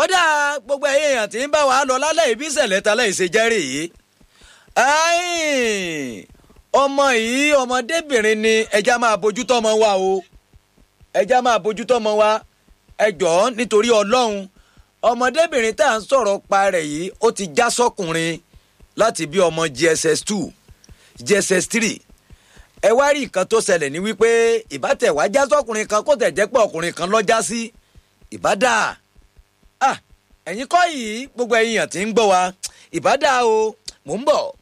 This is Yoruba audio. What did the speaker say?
ọ̀dà gbogbo ẹ̀yìn èèyàn tí ń bá wa lọ lálẹ́ ìbí ìṣẹ̀lẹ̀ ta láì ṣe jẹ́rìí yìí. ọmọ yìí ọmọdébìnrin ni ẹja máa bójú tọ́mọ wa o ẹja máa bójú tọ́mọ wa ẹ jọ̀ọ́ nítorí ọlọ́run ọmọdébìnrin tá à ń sọ̀rọ̀ pa rẹ̀ yìí ó ti já sọ́kùnrin láti bí ọmọ gss two gss three ẹ wá rí nǹkan tó ṣẹlẹ̀ ní wípé ìbátẹ̀wá já sọ́kùnrin kan kó tẹ̀ jẹ́ pé ọkùnrin kan ló já sí ìbádà ah ẹ̀yin kọ́ yìí gbogbo ẹ̀yin yàn tí ń gbọ́ wa ìbádà o mò ń bọ̀.